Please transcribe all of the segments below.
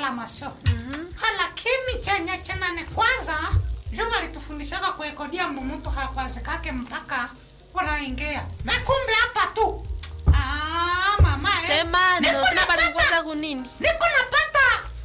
proclamation lakini chenye chenane kwanza juu walitufundishaga kuekodia mumutu hakwazikake mpaka unaingia na kumbe hapa tu ah, mama eh. sema Niko ndo tena napata- balikukosa kunini niko napata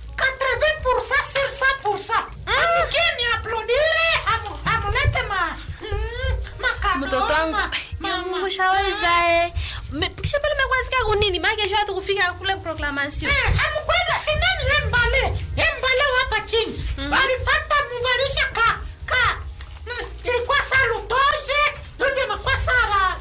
80% sur 100% amkini aplodire hamu- hamulete ma mm, makado, mtoto wangu ma- ma- ma- ushaweza eh. Me- kisha pale mekwazika kunini make sure hatu kufika kule proclamation Eh, amukwenda sinani embale embale wapa chini walifata muvalisha ka ka mm, ilikuwa saa lutoje donge nakuwa sara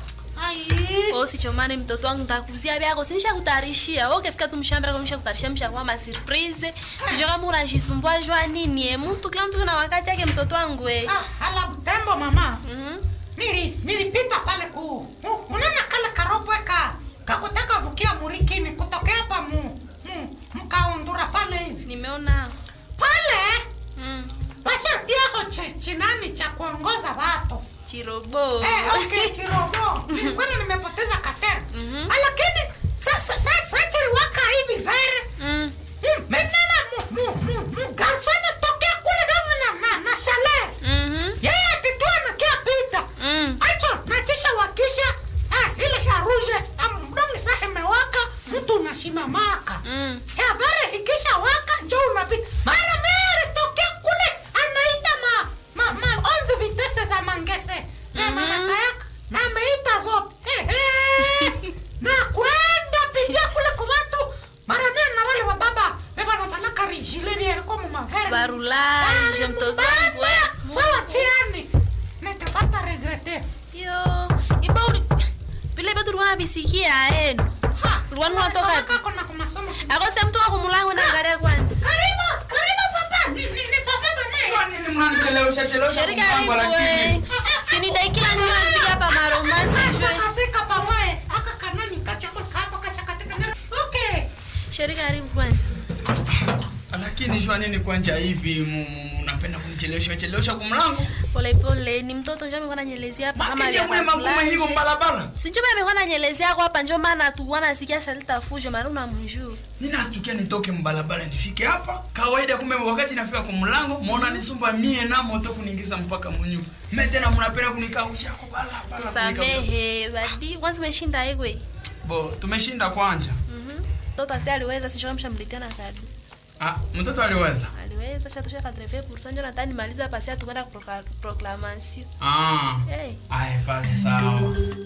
ai osichomani mtoto wangu ntakuzia vyako sinisha kutarishia okefika tu mshambira komisha kutarishia mshakuwa ma surprise sijo kama unajisumbua jua nini eh. mtu kila mtu na wakati yake mtoto wangu eh. ah, ala butembo mama Mhm. nili nilipita pale ku u- unaona kale karopwe ka kakutaka vukia murikini kutokea hapa mu, mu mkaundura pale hivi nimeona pale mm. washatiaho chi- chinani cha kuongoza watu chirobo Eh, okay, chirobo. Nilikuwa nimepoteza katera. Mhm. Lakini sasa sasa chiliwaka hivi vere. mm. Mm, Menena mu mu mu mu garsoni tokea kule damu na na na chalet. Mhm. Yeye atitua na kia pita. Mm. Acho nachisha wakisha. Ah, ile ya ruje. Amdongi sahe mewaka. Mtu unashimamaka. Mm. Ya vere ikisha waka njo unapita. Mara mere tokea kule anaita ma ma ma onze vitesse za mangese. Za Mhm. manatayaka. Na ameita zote. Eh, eh. na kwenda pigia kule kwa watu. Mara mere na wale wa baba. Beba na vanaka rijile ni yako mu mavere. barulage mtoto wangu eh. Sawa tiani. Nitapata regrete. yo iba uli vile vyetu ulikuwa navisikia enu Ha. Ulikuwa unatoka wapi? Unasoma kuna kwa masomo. akose mtu wa kumulango naangalia kwanza Karibu, karibu papa. Ni ni ni papa bwana. nini mnanichelewesha chelewesha sheri kumpango karibu lakini we sinidaikila ninapiga hapa maromasi jwe katika pamoja aka kanani kachako kapo kasha katika nani okay sheri karibu kwanza lakini shwa nini kwanja hivi mu- mu- unapenda kunichelewesha chelewesha kumlango polepole ni mtoto njo amekuwa nanyelezea hapa kama makini vya mwe magumu nyiko kabulaje mbalabala sinjo amekuwa nanyelezea yako hapa njo maana tukuwa nasikia shalita fujo mara unamjuu ninastukia nitoke mbalabala nifike hapa kawaida kumbe wakati nafika kumlango muona nisumba mie na moto kuniingiza mpaka munyumba me tena mnapenda kunikausha kwa balabala kunikausha. tusamehe badi kwanza umeshinda igwe bo tumeshinda kwanja mtoto asi aliweza sinjo mshamletea na kadi ah, mtoto aliweza aliweza shatosha kadrefe pursanjo natani maliza pasia tukwenda kuproka- proclamation ah. hey. aya basi sawa